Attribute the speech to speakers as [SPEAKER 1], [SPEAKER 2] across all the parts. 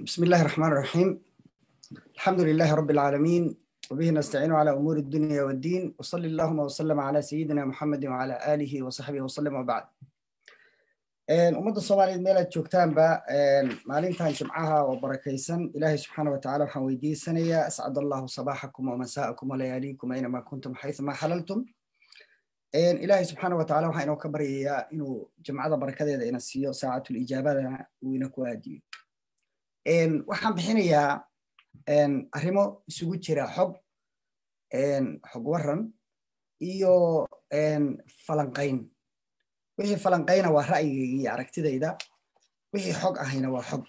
[SPEAKER 1] بسم الله الرحمن الرحيم الحمد لله رب العالمين وبه نستعين على أمور الدنيا والدين وصلى اللهم وسلم على سيدنا محمد وعلى آله وصحبه وسلم وبعد ummadda soomaaliyeed meel aad joogtaanba maalintan jimcaha oo barakaysan ilaahay subxaana wa tacala waxaan weydiisanayaa ascad allahu sabaaxakum wamasaakum walayaaliikum aynama kuntum xaythuma xalaltum ilaahay subxaana wa tacala waxaan inoo ka baryayaa inuu jimcada barakadeeda ina siiyo saacatul ijaabadana uu ina ku aadiyo waxaan bixinayaa arrimo isugu jira xog xog waran iyo falanqayn wixii falanqayna waa ra'yigayga iyo aragtidayda wixii xog ahayna waa xog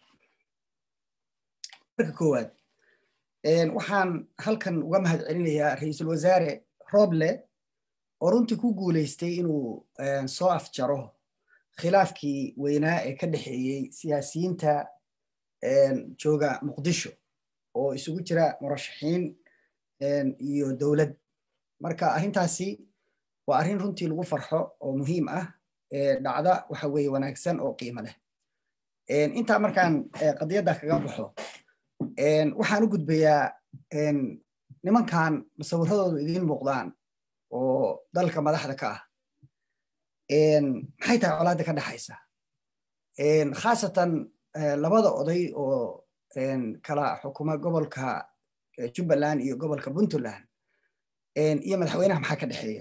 [SPEAKER 1] marka koowaad waxaan halkan uga mahad celinayaa ra-iisul wasaare roble oo runtii ku guulaystay inuu soo afjaro khilaafkii weynaa ee ka dhexeeyey siyaasiyiinta jooga muqdisho oo isugu jira murashaxiin iyo dowlad marka arrintaasi waa arrin runtii lagu farxo oo muhiim ah dhacda waxa weeye wanaagsan oo qiimo leh intaa markaan qadiyadda kaga baxo waxaan u gudbayaa nimankan musawiradoodu idiin muuqdaan oo dalka madaxda ka ah maxay tahay colaadda ka dhexaysa khaasatan labada oday oo kala xukuma gobolka jubbaland iyo gobolka puntland iyo madaxweynaha maxaa ka dhexeeya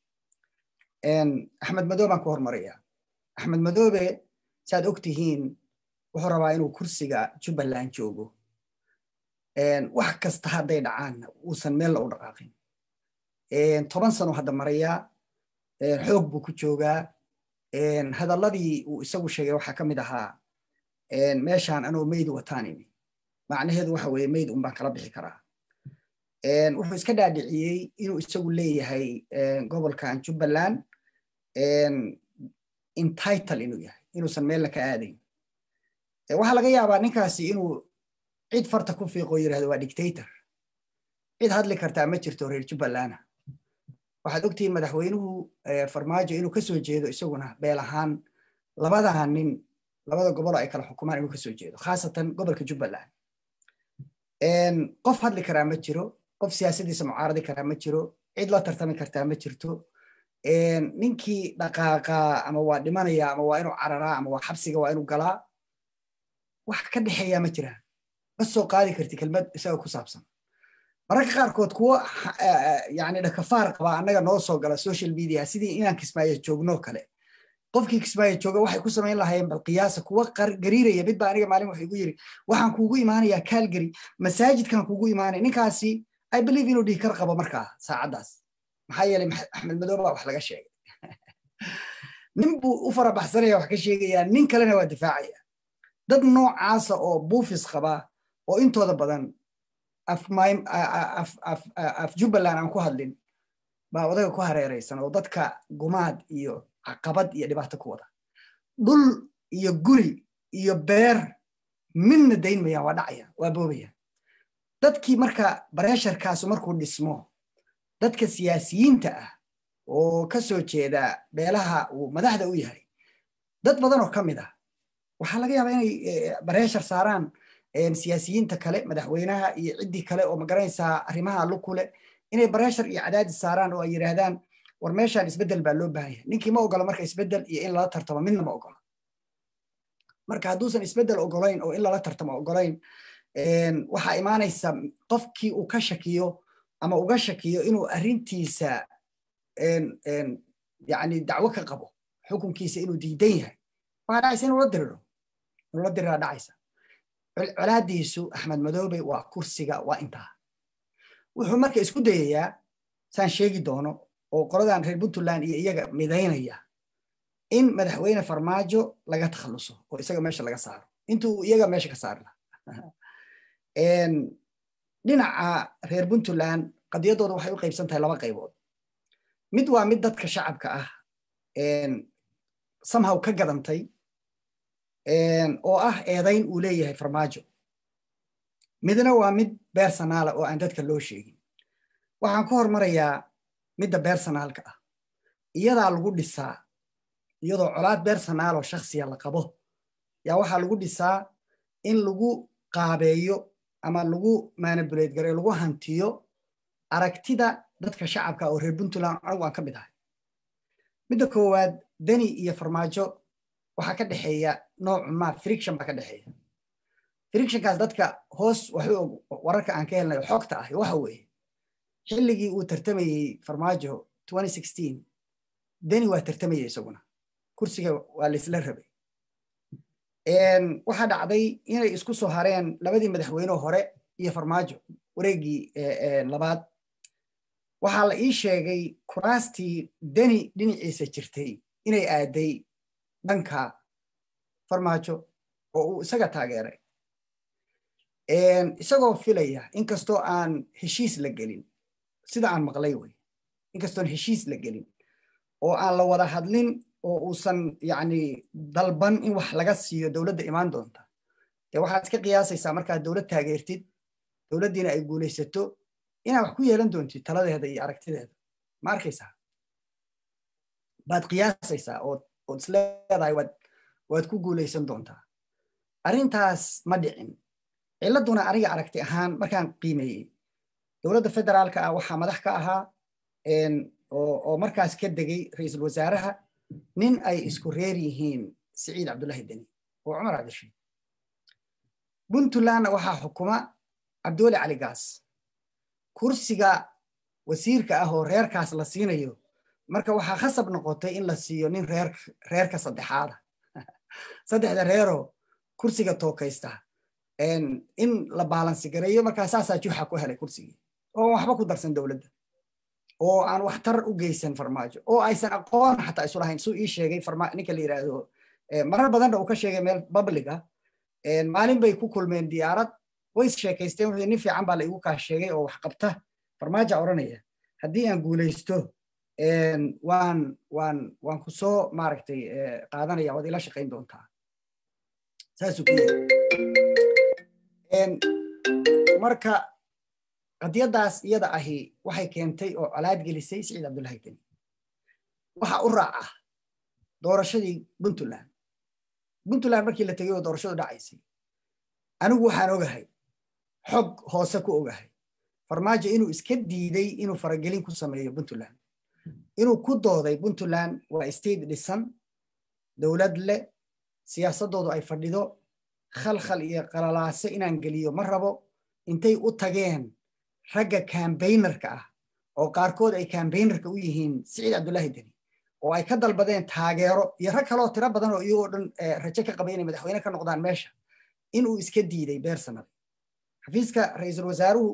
[SPEAKER 1] axmed madoobe baan ku hormaraya axmed madoobe saad og tihiin wuxuu rabaa inuu kursiga jubbaland joogo wax kasta hadday dhacaanna uusan meella u dhaqaaqin toban sano hadda maraya xoog buu ku joogaa hadalladii uu isagu sheegay waxaa ka mid ahaa meeshaan anoo meyd wataan imi macnaheedu waxa weeye meyd un baan kala bixi karaa wuxuu iska dhaadhiciyey inuu isagu leeyahay gobolkan jubbaland entitle inuu yahay inuusan meella ka aadayn waxaa laga yaabaa ninkaasi inuu cid farta ku fiiqoo yirahdo waa dictator cid hadli kartaa ma jirto reer jubbalana waxaad ogtihiin madaxweynuhu farmaajo inuu kasoo jeedo isaguna beel ahaan labadaa nin labada gobol ay kala xukumaan inuu kasoo jeedo khaasatan gobolka jubbaland qof hadli karaa ma jiro qof siyaasadiisa mucaaradi karaa ma jiro cid la tartami kartaa ma jirto ninkii dhaqaaqaa ama waa dhimanaya ama waa inuu cararaa ama waa xabsiga waa inuu galaa wax ka dhexeeyaa ma jiraan ma soo qaadi karti kelmad isaga ku saabsan mararka qaarkood kuwo yani dhakafaar qabaa annaga noo soo gala social media sidii inaan kismaayo joogno kale qofkii kismaayo jooga waxay ku samayn lahaayeen bal qiyaasa kuwa gariiraya mid baa aniga maalin wuxuu igu yiri waxaan kuugu imaanayaa calgary masaajidkan kuugu imaanaya ninkaasi i believe inuu dhihi kar qabo markaa saacaddaas maxaa yeelay axmed madoobe baa wax laga sheegay nin buu u farabaxsanaya wax ka sheegayaa nin kalena waa difaacaya dad noocaasa oo buufis qaba oo intooda badan af jubbaland aan ku hadlin baa odaga ku hareeraysan oo dadka gumaad iyo caqabad iyo dhibaato ku wada dhul iyo guri iyo beer midna dayn mayaan waa dhacayaan waa boobayaan dadkii marka bareesharkaasu markuu dhismo dadka siyaasiyiinta ah oo ka soo jeeda beelaha uu madaxda u yahay dad badan oo ka mid ah waxaa laga yaabaa inay bareeshar saaraan siyaasiyiinta kale madaxweynaha iyo ciddii kale oo magaranaysaa arrimaha lukule inay bareeshar iyo cadaadis saaraan oo ay yidhaahdaan war meeshaan isbeddel baa loo baahan yahay ninkii ma ogola marka isbeddel iyo in lala tartamo midna ma ogola marka hadduusan isbeddel ogolayn oo in lala tartamo ogolayn waxaa imaanaysa qofkii uu ka shakiyo ama uga shakiyo inuu arrintiisa yani dacwo ka qabo xukunkiisa inuu diidan yahay waxaa dhacaysa inuu la diriro inuu la diriraa dhacaysa colaadiisu axmed madoobe waa kursiga waa intaa wuxuu marka isku dayayaa saan sheegi doono oo qoladan reer puntland iyo iyaga midaynaya in madaxweyne farmaajo laga takhalluso oo isaga meesha laga saaro intuu iyaga meesha ka saari laha dhinaca reer puntland qadiyaddooda waxay u qaybsan tahay laba qaybood mid waa mid dadka shacabka ah samhaw ka gadantay oo ah eedayn uu leeyahay farmaajo midna waa mid beersanaala oo aan dadka loo sheegin waxaan ku hormarayaa midda beersanaalka ah iyadaa lagu dhisaa iyadoo colaad beersanaaloo shaksiya la qabo yaa waxaa lagu dhisaa in lagu qaabeeyo ama lagu manipulate gareyo lagu hantiyo aragtida dadka shacabka oo reer puntland anigu aan ka mid ahay midda koowaad deni iyo farmaajo waxaa ka dhexeeya noocu ma friction baa ka dhexeeya frictionkaas dadka hoos waxu og wararka aan ka helnayo xogta ahi waxa weeye xilligii uu tartamayey farmaajo deni waa tartamaya isaguna kursiga waa laisla rabay waxaa dhacday inay isku soo hareen labadii madaxweyne hore iyo farmaajo wareeggii labaad waxaa la ii sheegay kuraastii deni dhinaciisa jirtay inay aaday dhanka farmaajo oo uu isaga taageeray isagoo filaya inkastoo aan heshiis la gelin sida aan maqlay wey inkastoon heshiis la gelin oo aan la wada hadlin oo uusan yani dalban in wax laga siiyo dowladda imaan doonta dee waxaad iska qiyaasaysaa markaad dowlad taageertid dowladdiina ay guulaysato inaad wax ku yeelan doontid taladeeda iyo aragtideeda ma arkaysaa baad qiyaasaysaa ood isleedahay waad ku guulaysan doontaa arrintaas ma dhicin ciladuna aniga aragti ahaan markaan qiimeeyey dowladda federaalka ah waxaa madax ka ahaa oo markaas ka degay ra-iisul wasaaraha nin ay isku reer yihiin siciid cabdullahi deni oo cumar cabdishiid puntlandna waxaa xukuma cabdiweli cali gaas kursiga wasiirka ah oo reerkaas la siinayo marka waxaa khasab noqotay in la siiyo nin reerka saddexaada saddexda reeroo kursiga tookaysta in la baalansi gareeyo markaa saasaa juxa ku helay kursigii oo waxba ku darsan dowladda oo aan waxtar u geysan farmaajo oo aysan aqoon xataa isu lahayn suu ii sheegay ninka la yidhaahdo marar badanna uu ka sheegay meel public ah maalin bay ku kulmeen diyaarad way is sheekaysteen wuxuu nin fiican baa la igu kaa sheegay oo wax qabta farmaaja odhanaya haddii aan guulaysto waan waan waan ku soo maaragtay qaadanaya waad ila shaqayn doontaa saasuu ku yiri marka qadiyaddaas iyada ahi waxay keentay oo colaad gelisay siciid cabdullahi deni waxa u raaca doorashadii puntland puntland markii la tegay oo doorashadu dhacaysay anigu waxaan ogahay xog hoose ku ogahay farmaajo inuu iska diiday inuu faragelin ku sameeyo puntland inuu ku dooday puntland waa state dhisan dowlad leh siyaasaddoodu ay fadhido khalkhal iyo qalalaase inaan geliyo ma rabo intay u tageen ragga kambaynarka ah oo qaarkood ay kambaynarka u yihiin siciid cabdullahi deni oo ay ka dalbadeen taageero iyo rag kaloo tiro badan oo iyagoo dhan rajo ka qabay inay madaxweyne ka noqdaan meesha inuu iska diiday beer sanad xafiiska ra-iisul wasaaruhu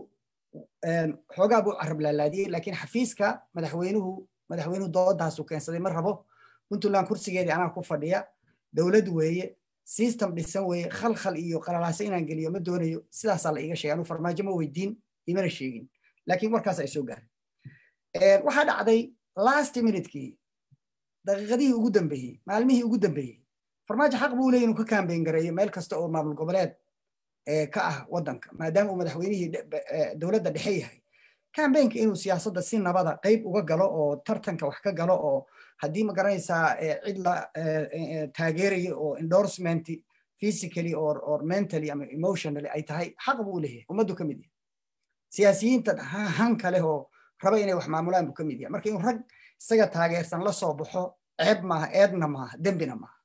[SPEAKER 1] xoogaa buu carab laalaadiyey laakiin xafiiska madaxweynuhu madaxweynuhu doodaasu keensaday ma rabo puntland kursigeedii anaa ku fadhiya dowlad weeye system dhisan weeye khalkhal iyo qalalaase inaan geliyo ma doonayo sidaasaa la iiga sheegay anuu farmaajo ma weydiin imana sheegin laakiin warkaas ay soo gaareen waxaa dhacday last minutekii daqiiqadihii ugu dambeeyey maalmihii ugu dambeeyey farmaajo xaq buu leeyahy inuu ka kaambeyn gareeyo meel kasta oo maamul goboleed ka ah waddanka maadaama uu madaxweynihii dowladda dhexe yahay kambeynka inuu siyaasadda si nabada qayb uga galo oo tartanka wax ka galo oo haddii ma garanaysaa cid la taageerayo oo endorsement physically or, or mentally ama emotionally ay tahay xaq buu leeyahay ummaddu ka mid yahay siyaasiyiinta hanka leh oo raba inay wax maamulaan buu ka mid yahay marka inuu rag isaga taageersan la soo baxo ceeb maaha eedna maaha dembina maaha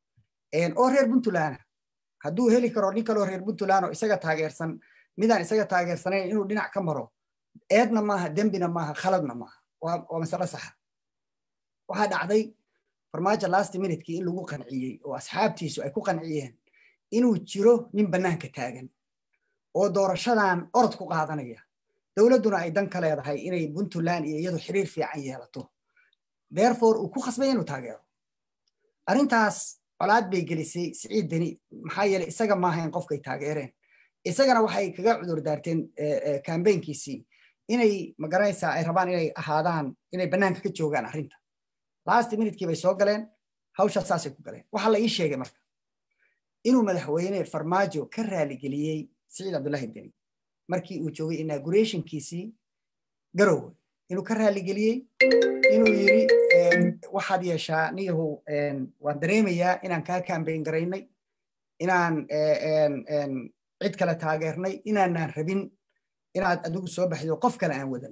[SPEAKER 1] oo reer puntland hadduu heli karo nin kaloo reer puntland oo isaga taageersan midaan isaga taageersanayn inuu dhinac ka maro eedna maaha dembina maaha khaladna maaha waa masale saxa waxaa dhacday farmaajo last minutekii in lagu qanciyey oo asxaabtiisu ay ku qanciyeen inuu jiro nin bannaanka taagan oo doorashadan orod ku qaadanaya dowladduna ay dan ka leedahay inay puntland iyo iyadu xiriir fiican yeelato therefore uu ku khasbay inuu taageero arrintaas colaad bay gelisay siciid deni maxaa yeeley isaga maahayn qofkay taageereen isagana waxay kaga cudur daarteen kambeynkiisii inay magaranaysaa ay rabaan inay ahaadaan inay bannaanka ka joogaan arrinta last minutekii bay soo galeen hawshaa saasay ku galeen waxaa la ii sheegay marka inuu madaxweyne farmaajo ka raaligeliyey siciid cabdullahi deni markii uu joogay inaugurationkiisii garowe inuu ka raaligeliyey inuu yiri waxaad yeeshaa niyahu waan dareemayaa inaan kaa kambeyn garaynay inaan cid kale taageernay inaanaan rabin inaad adigu soo baxdo qof kale aan wadan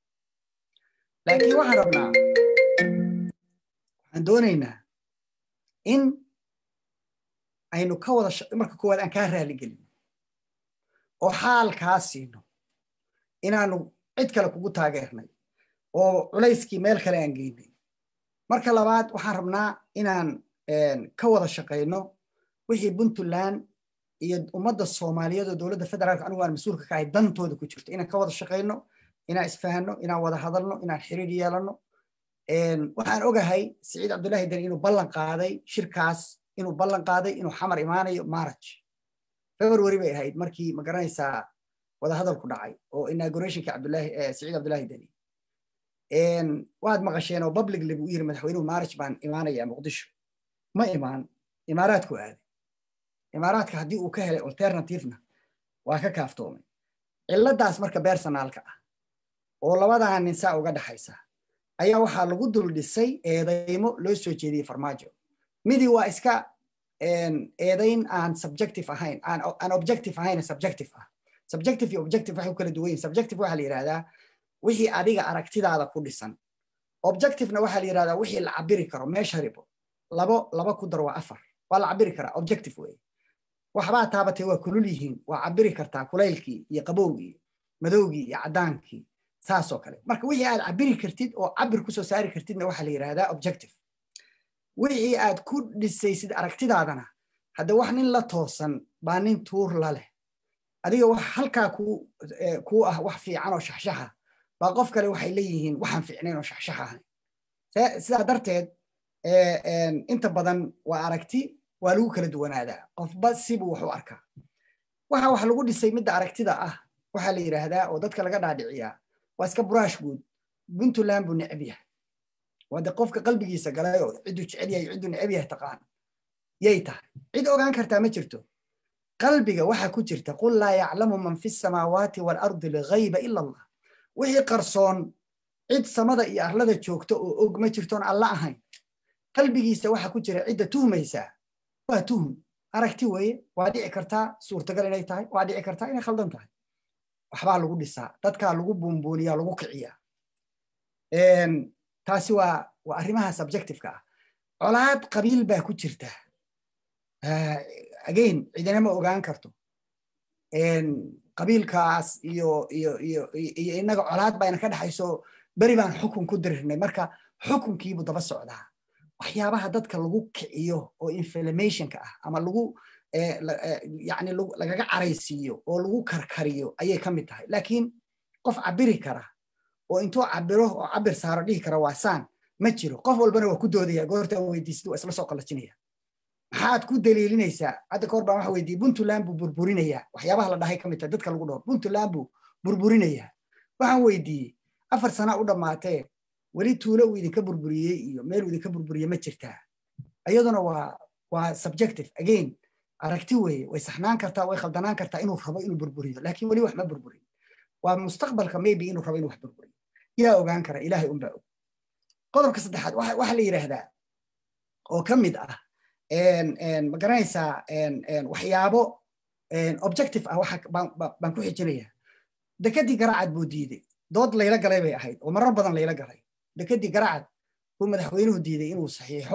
[SPEAKER 1] laakiin waxaan rabnaa waxaan doonaynaa in aynu ka wada marka koowaad aan kaa raaligelin oo xaalkaa siino inaanu cid kale kugu taageernay oo culayskii meel kale aan geynay marka labaad waxaan rabnaa inaan ka wada shaqayno wixii puntland iyo ummadda soomaaliyeed oo dowladda federaalka anigu aan mas-uulka ka ahay dantooda ku jirto inaan ka wada shaqayno inaan isfahanno inaan wada hadalno inaan xiriir yeelanno waxaan ogahay siciid cabdullaahi deni inuu ballan qaaday shirkaas inuu ballan qaaday inuu xamar imaanayo maraj february bay ahayd markii ma garanaysaa wada hadalku dhacay oo inaugurationka cabdullaahi siciid cabdullaahi deni waad maqasheen oo publicly buu yiri madaxweynuhu maraj baan imaanaya muqdisho ma imaan imaaraadku aaday imaaraadka haddii uu ka helay alternativena waa ka kaaftoomay ciladaas marka bersonaalka ah oo labadaa nin saa uga dhaxaysa ayaa waxaa lagu dul dhisay eedaymo loo soo jeediyey farmaajo midii waa iska eedayn aan subjective ahayn aan objective ahayn subjective ah subjective iyo objective waxay u kala duwan yihin subjective waxaa la yidhahdaa wixii adiga aragtidaada ku dhisan objectivena waxaa la yidhahdaa wixii la cabiri karo meesha ribo labo laba ku dar waa afar waa la cabiri karaa objective weye waxbaa taabatay waa kulul yihiin waa cabiri kartaa kulaylkii iyo qabowgii madowgii iyo caddaankii saasoo kale marka wixii aad cabiri kartid oo cabir kusoo saari kartidna waxaa la yidhahdaa objective wixii aad ku dhisaysid aragtidaadana hadda wax nin la toosan baa nin tuur la leh adiga wax halkaa kuu ah wax fiican oo shaxshaxa baa qof kale waxay leeyihiin waxaan fiicnayn oo shaxshax ahayn sidaa darteed inta badan waa aragti waa lagu kala duwanaadaa qofba sibuu wax u arkaa waxa wax lagu dhisay midda aragtida ah waxaa la yidhaahdaa oo dadka laga dhaadhiciyaa waa iska buraash guud puntland buu necab yahay waa de qofka qalbigiisa galay oo cidduu jecel yahay cidduu necab yahay taqaan yay tahay cid ogaan kartaa ma jirto qalbiga waxaa ku jirta qul laa yaclamu man fi samaawaati waalardi ligayba ila allah wixii qarsoon cid samada iyo arlada joogta oo og ma jirtoon alla ahayn qalbigiisa waxaa ku jira cidda tuhmaysaa waa tuhum aragti weeye waa dhici kartaa suurtagal inay tahay waa dhici kartaa inay khaldan tahay waxbaa lagu dhisaa dadkaa lagu buunbuuniyaa lagu kiciyaa taasi waa waa arrimaha subjectiveka ah colaad qabiil baa ku jirta again cidina ma ogaan karto qabiilkaas iyo iyo iyo iyo innaga colaad baa ina ka dhexayso beri baan xukun ku dirirnay marka xukunkiibuu daba socdaa waxyaabaha dadka lagu kiciyo oo inflamationka ah ama lagu yani lagaga caraysiiyo oo lagu karkariyo ayay ka mid tahay laakiin qof cabiri kara oo intuu cabiro oo cabir saaro dhihi kara waa saan ma jiro qof walbana waa ku doodaya goorta weydiisid waa isla soo qalajinaya maxaad ku daliilinaysaa hadda kahor baan waxa weydiiyey puntland buu burburinayaa waxyaabaha la dhahay ka mid tahay dadka lagu dhaho puntland buu burburinayaa waxaan weydiiyey afar sana u dhammaatee weli tuulo uu idinka burburiyey iyo meel uu idinka burburiye ma jirtaa iyaduna waa waa subjective again aragti weeye way saxnaan kartaa way khaldanaan kartaa inuu rabo inuu burburiyo laakiin weli wax ma burburin waa mustaqbalka maybe inuu rabo inuu wax burburiyo yaa ogaan kara ilaahay unbaa og qodobka saddexaad waxa la yidhaahdaa oo ka mid ah ma garanaysaa waxyaabo objective ah waxa baan ku xijinaya dekadii garaacad buu diiday dood layla galay bay ahayd oo marar badan layla galay dekadii garacad buu madaxweynuhu diiday inuu saxiixo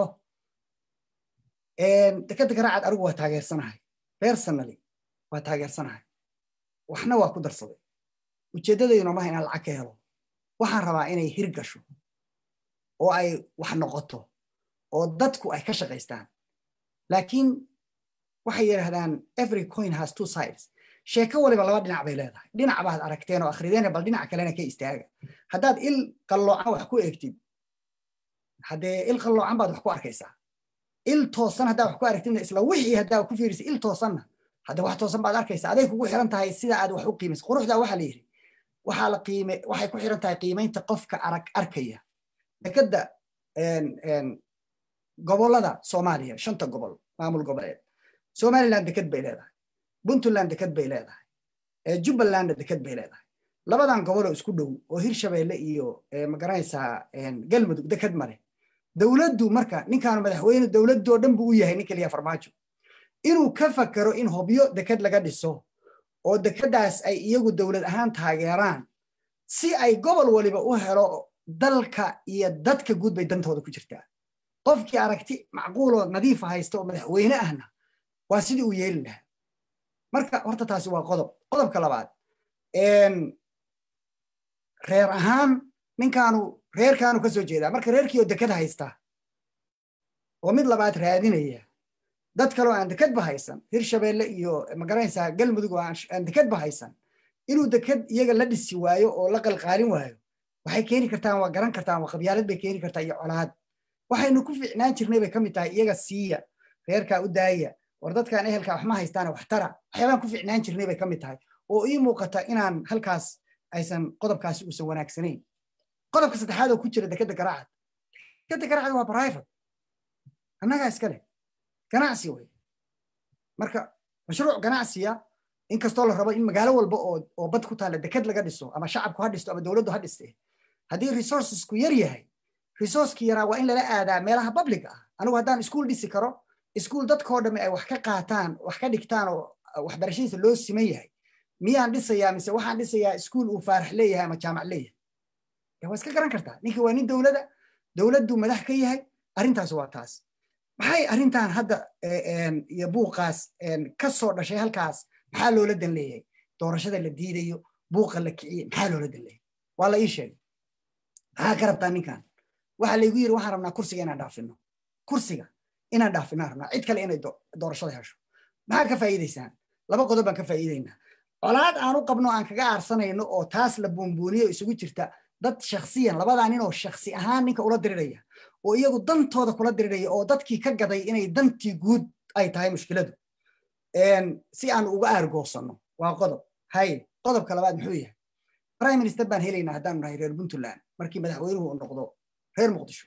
[SPEAKER 1] dekada garacad anigu waa taageersanahay personally waa taageersanahay waxna waa ku darsaday ujeeddadayduna maha inaan lacag ka helo waxaan rabaa inay hir gasho oo ay wax noqoto oo dadku ay ka shaqaystaan laakiin waxay yidhahdaan every coin has two sides sheeko waliba laba dhinac bay leedahay dhinac baad aragteen oo akhrideen bal dhinac kalena ka istaaga haddaad il qalloocan wax ku eegtid haddee il qalloocan baad wax ku arkaysaa il toosan haddaa wax ku aragtidna isla wixii haddaa ku fiirisa il toosanna hadde wax toosan baad arkaysaa aday kugu xiran tahay sida aad wax u qiimaysa quruxdaa waxaa la yidhi waxaa la qiime waxay ku xiran tahay qiimaynta qofka arag arkaya dekadda gobollada soomaaliya shanta gobol maamul goboleed somaliland deked bay leedahay puntland deked bay leedahay jubbalandna deked bay leedahay labadan goboloo isku dhow oo hirshabeelle iyo magaranaysaa galmudug deked male dowladdu marka ninkaan madaxweyne dowladdoo dhan buu u yahay nin keliya farmaajo inuu ka fakero in hobyo deked laga dhiso oo dekeddaas ay iyagu dowlad ahaan taageeraan si ay gobol waliba u helo dalka iyo dadka guud bay dantooda ku jirtaa qofkii aragti macquuloo nadiifa haysta oo madaxweyne ahna waa sidii uu yeeli lahaa marka horta taasi waa qodob qodobka labaad reer ahaan ninkaanu reerkaanu ka soo jeedaa marka reerkii oo deked haysta oo mid labaad raadinaya dad kaloo aan dekedba haysan hirshabeelle iyo magaranaysaa galmudug oo aan dekedba haysan inuu deked iyaga la dhisi waayo oo la qalqaalin waayo waxay keeni kartaan waa garan kartaan waa qabyaalad bay keeni kartaa iyo colaad waxaynu ku ficnaan jirnay bay ka mid tahay iyaga siiya reerkaa u daaya war dadkaan ehelkaa waxma haystaane waxtara waxyaabaan ku ficnaan jirnay bay ka mid tahay oo ii muuqata inaan halkaas aysan qodobkaasi uusan wanaagsanayn qodobka saddexaad oo ku jira dekedda garaacad dekedda garaacad waa private annagaa iska leh ganacsi wey marka mashruuc ganacsiya inkastoo la rabo in magaalo walba oo bad ku taalla deked laga dhiso ama shacabku ha dhisto ama dowladdu ha dhiste haddii resourcesku yar yahay resourcekii yaraa waa in lala aadaa meelaha public ah anigu haddaan iskuul dhisi karo iskuul dadkoo dhamme ay wax ka qaataan wax ka dhigtaan oo waxbarashadiisa loo siman yahay miyaan dhisayaa mise waxaan dhisayaa iskuul uu faarax leeyahay ama jaamac leeyahay waa iska garan kartaa ninkii waa nin dowlada dowladdu madax ka yahay arrintaas waa taas maxay arrintan hadda iyo buuqaas ka soo dhashay halkaas maxaa loola dan leeyahay doorashada la diidayo buuqa la kiciye maxaa loola dan leeyahay waa la ii sheegay maxaa ka rabtaa ninkan waxaa laygu yiri waxaan rabnaa kursiga inaan dhaafino kursiga inaan dhaafinaan rabnaa cid kale inay doorashada hesho maxaa ka faa'iidaysaan laba qodob baan ka faa'iidaynaa colaad aan u qabno aan kaga aarsanayno oo taas la buunbuuniyo isugu jirta dad shaksiyan labadaa nin oo shaksi ahaan ninka ula diriraya oo iyagu dantooda kula diriraya oo dadkii ka gaday inay dantii guud ay tahay mushkiladu si aan uga aargoosanno waa qodob hay qodobka labaad muxuu yahay prime minister baan helaynaa haddaanu nahay reer puntland markii madaxweynuhu uu noqdo reer muqdisho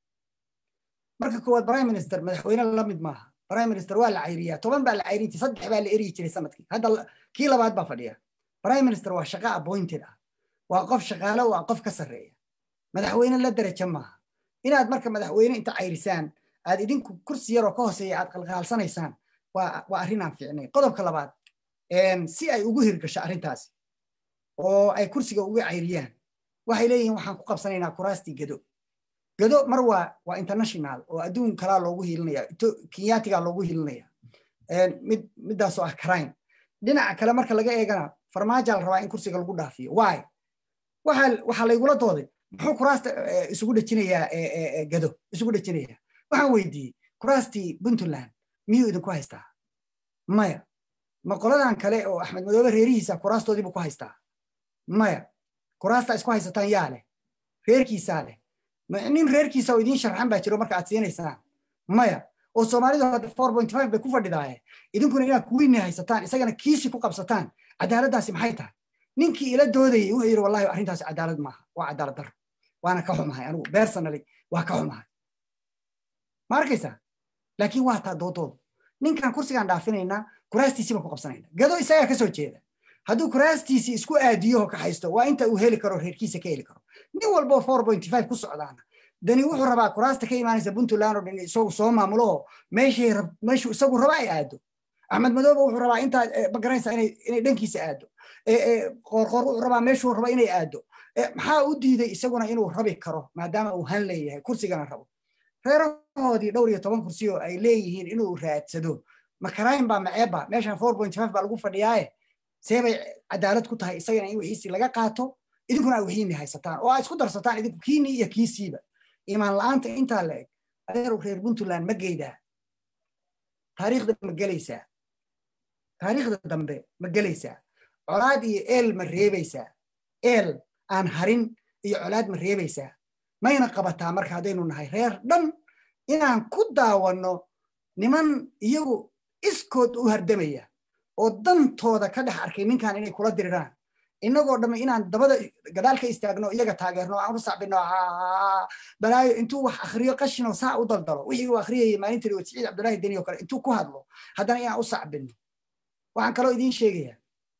[SPEAKER 1] marka koowaad prime minister madaxweyne la mid maaha prime minister waa la cayriyaa toban baa la cayrin jiray saddex baa la eryi jiray sanadkii hadda kii labaad baa fadhiya prime minister waa shaqa appointed ah waa qof shaqaale waa qof ka sarreeya madaxweyne la daraja maaha inaad marka madaxweyne inta cayrisaan aad idinku kursi yaroo ka hooseeya aad qalqaalsanaysaan waa arrinaan fiicnay qodobka labaad si ay ugu hirgasho arrintaasi oo ay kursiga uga cayriyaan waxay leeyihiin waxaan ku qabsanaynaa kuraastii gado gado mar waa waa international oo adduun kalaa loogu hiilinaya kenyaatigaa loogu hiilinaya mid middaasoo ah crime dhinaca kale marka laga eegana farmaajaa la rabaa in kursiga lagu dhaafiyo why waxaa laygula dooday muxuu kuraasta isugu dhejinayaa gado isugu dhejinayaa waxaan weydiiyey kuraastii puntland miyuu idinku haystaa maya ma qoladan kale oo axmed madoobe reerihiisa kuraastoodiibuu ku haystaa maya kuraasta isku haysataan yaa leh reerkiisaa leh nin reerkiisa oo idiin sharxan baa jiro marka aad siinaysaan maya oo soomaalidu hadda four point five bay ku fadhidaaye idinkuna inaad kuwiinni haysataan isagana kiisi ku qabsataan cadaaladdaasi maxay tahay ninkii ila doodayey wuxuu yidhi wallahi arrintaasi cadaalad maaha waa cadaalad darro waana ka xumahay anigu beersanali waa ka xumahay ma arkaysaa laakiin waa taa doodooda ninkan kursigaan dhaafinaynaa kuraastiisii baan ku qabsanaynaa gado isagaa ka soo jeeda hadduu kuraastiisii isku aadiyo ka haysto waa inta uu heli karo reerkiisa ka heli karo nin walboo four point five ku socdaana dani wuxuu rabaa kuraasta ka imaanaysa puntland oo dhan isagu soo maamulo oo meeshii meeshuu isagu raba ay aado axmed madoobe wuxuu rabaa intaa magaranaysa inay inay dhankiisa aado qoorqoor wuxuu rabaa meeshuu raba inay aado maxaa u diiday isaguna inuu rabi karo maadaama uu han leeyahay kursigana rabo reerahoodii dhowr iyo toban kursi oo ay leeyihiin inuu raadsado makarayn baa maceebba meeshan four point five baa lagu fadhiyaaye see bay cadaalad ku tahay isagana in wixiisii laga qaato idinkuna ay wixiini haysataan oo aad isku darsataan idinku kiini iyo kiisiiba imaan la'aanta intaa la eg adeer reer puntland ma geydaa taariikhda ma gelaysaa taariikhda dambe ma gelaysaa colaad iyo eel ma reebaysaa eel aan harin iyo colaad ma reebaysaa mayna qabataa marka haddaynu nahay reer dhan inaan ku daawanno niman iyagu iskood u hardamaya oo dantooda ka dhex arkay ninkan inay kula diriraan innagoo dhamme inaan dabada gadaal ka istaagno iyaga taageerno aan u sacbino balaayo intuu wax akhriyo qashinoo saa u daldalo wixii uu akhriyayay maalintii oo siciid cabdullaahi deni oo kale intuu ku hadlo haddana inaan u sacbino waxaan kaloo idiin sheegayaa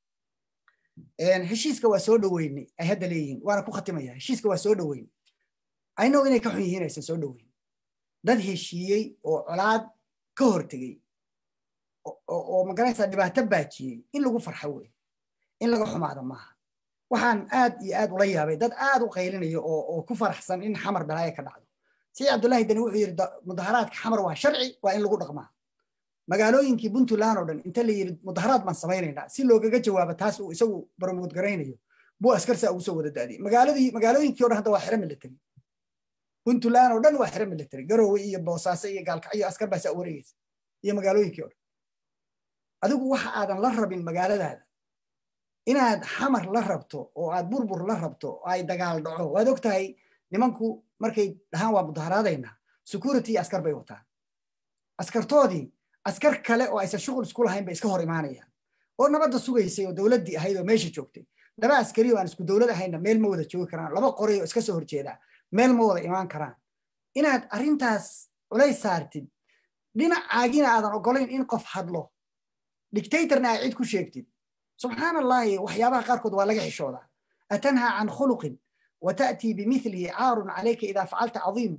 [SPEAKER 1] heshiiska waa soo dhoweynay ay hadda leeyihiin waana ku khatimaya heshiiska waa soo dhoweynay aynow inay ka xun yihiin aysan soo dhoweyn dad heshiiyey oo colaad ka hortegey oo magaraysaa dhibaato baajiyey in lagu farxo wey in laga xumaado maaha waxaan aad iyo aad ula yaabay dad aad u qaylinayo oo ku faraxsan in xamar balaayo ka dhacdo siciid cabdullaahi dani wuxuu yidhi mudaharaadka xamar waa sharci waa in lagu dhaqmaa magaalooyinkii puntland oo dhan inta la yidhi mudaharaad baan samaynaynaa si loogaga jawaabo taas uu isagu barmood garaynayo buu askarsaa ugu soo wada daadiyey magaaladii magaalooyinkii o dhan hadda waa xiro military puntland oo dhan waa xiro military garowe iyo boosaaso iyo gaalkacyo askar baa saa wareegaysa iyo magaalooyinkii o dhan adigu waxa aadan la rabin magaaladaada inaad xamar la rabto oo aad burbur la rabto oo ay dagaal dhaco waad og tahay nimanku markay dhahaan waa mudaharaadaynaa security iyo askar bay wataan askartoodii askar kale oo aysan shughul isku lahayn bay iska hor imaanayaan oo nabadda sugaysay oo dowladdii ahayd oo meesha joogtay laba askari oo aan isku dowlad ahayna meel ma wada joogi karaan laba qoray oo iska soo horjeedaa meel ma wada imaan karaan inaad arrintaas culays saartid dhinacaagina aadan ogolayn in qof hadlo dictatorna aad cid ku sheegtid subxaan allahi waxyaabaha qaarkood waa laga xishoodaa atanhaa can khuluqin wata'tii bimithlihi caarun calayka idaa facalta cadiim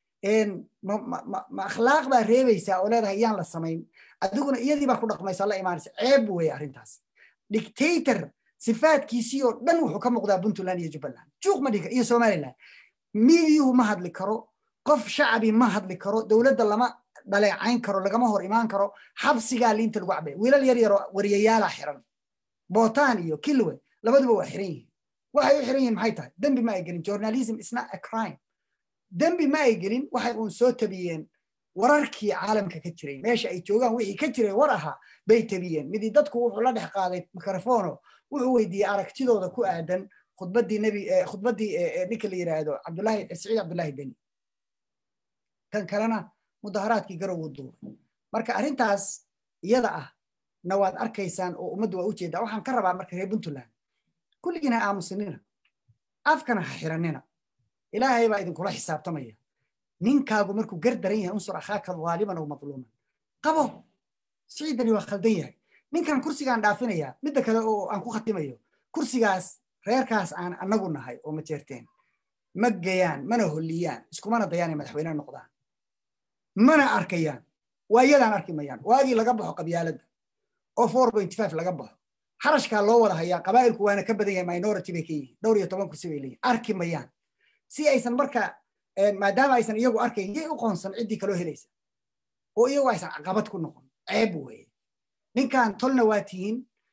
[SPEAKER 1] ma akhlaaq baa reebaysaa oo leedahay yaan la samayn adiguna iyadii baa ku dhaqmaysa la imaanaysa ceeb weeye arrintaas dictator sifaadkiisii oo dhan wuxuu ka muuqdaa puntland iyo jubbaland juuq ma dhiga iyo somaliland miidiyuhu ma hadli karo qof shacabi ma hadli karo dowladda lama dhaleecayn karo lagama hor imaan karo xabsigaa liinta lagu cabay wiilal yar yaroo wariyayaalaa xiran bootaan iyo kilwe labaduba waa xiran yihiin waxay u xiran yihiin maxay tahay dembi ma ay gelin journalism is not a crime dembi ma ay gelin waxay uun soo tabiyeen wararkii caalamka ka jiray meesha ay joogaan wixii ka jiray war ahaa bay tabiyeen midii dadku wuxuu la dhex qaaday mikrofono wuxuu weydiiyey aragtidooda ku aadan khudbaddii nebi khudbaddii ninka la yidhaahdo cabdullaahi siciid cabdullaahi deni kan kalena mudaharaadkii garow duubay marka arrintaas iyada ah na waad arkaysaan oo ummaddu waa ujeedaa waxaan ka rabaa marka reer puntland kulligiin ha aamusinina afkana ha xiranina ilaahay baa idinkula xisaabtamaya ninkaagu markuu gar daran yahay unsur akhaaka dhaaliman oo madluuman qabo siciidani waa khaldan yahay ninkan kursigaan dhaafinayaa midda kale oo aan ku khatimayo kursigaas reerkaas aan annagu nahay oo ma jeerteen ma gayaan mana holliyaan iskumana dayaan ay madaxweyne noqdaan mana arkayaan waa iyadaan arki mayaan waagii laga baxo qabyaaladda oo four point five laga baxo xarashkaa loo wada hayaa qabaa'ilku waana ka badan yahay minority bay ka yihiin dhowr iyo toban kursi bay leeyihin arki mayaan si aysan marka maadaama aysan iyagu arkayn yay u qoonsan ciddii kaloo helaysa oo iyagu aysan caqabad ku noqon ceeb weeye ninkan tolna waa tihiin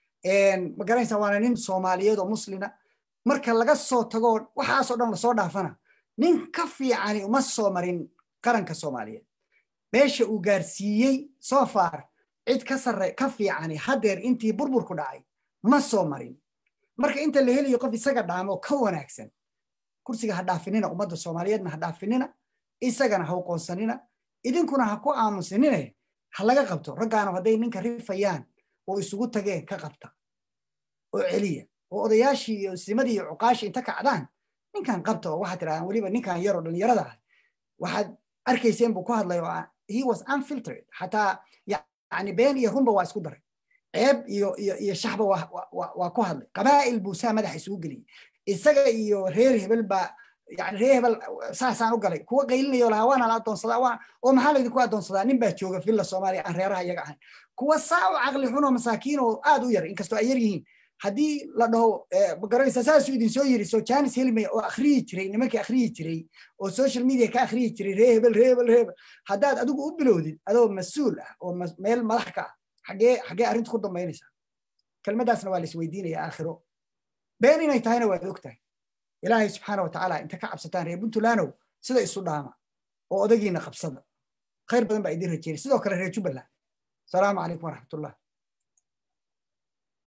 [SPEAKER 1] ma garanaysaa waana nin soomaaliyeed oo muslina marka laga soo tago waxaasoo dhan lasoo dhaafana nin ka fiicani uma soo marin qaranka soomaaliyeed meesha uu gaarsiiyey so far cid ka sarre ka fiicani haddeer intii burburku dhacay ma soo marin marka inta la helayo qof isaga dhaamo ka wanaagsan kursiga ha dhaafinina ummadda soomaaliyeedna ha dhaafinina isagana ha uqoonsanina idinkuna ha ku aamusinine ha laga qabto raggaanu hadday ninka rifayaan oo isugu tageen ka qabta oo celiya oo odayaashii iyo simadii iyo cuqaashii inta kacdaan ninkan qabta oo waxaad tirahdaan weliba ninkan yaroo dhallinyarada ah waxaad arkayseen buu ku hadlay oo he was unfiltered xataa yani been iyo runba waa isku daray ceeb iyo iyo iyo shaxba waa ku hadlay qabaa'il buu saa madaxa isugu geliyey isaga iyo reer hebel baa yani reer hebel saasaan u galay kuwa qaylinayo lahaa waana la adoonsadaa waa oo maxaa laydinku adoonsadaa nin baa jooga villa soomaaliya aan reeraha iyaga ahayn kuwa saa u caqli xunoo masaakiin oo aad u yar inkastoo ay yar yihiin haddii la dhaho magaranaysa saasuu idin soo yiri soo janis helmay oo akhriyi jiray nimankii akhriyi jiray oo social media ka akhriyi jiray ree hebel ree hebel ree hebel haddaad adigu u bilowdid adoo mas-uul ah oo meel madax ka ah xagee xagee arrintu ku dambaynaysaa kelmaddaasna waa la isweydiinaya aakhiro been inay tahayna waad og tahay ilaahay subxaana wa tacaala inta ka cabsataan reer puntlandow sida isu dhaama oo odagiina qabsada khayr badan baa idin rajeynay sidoo kale reer jubbaland asalaamu calaykum waraxmatullah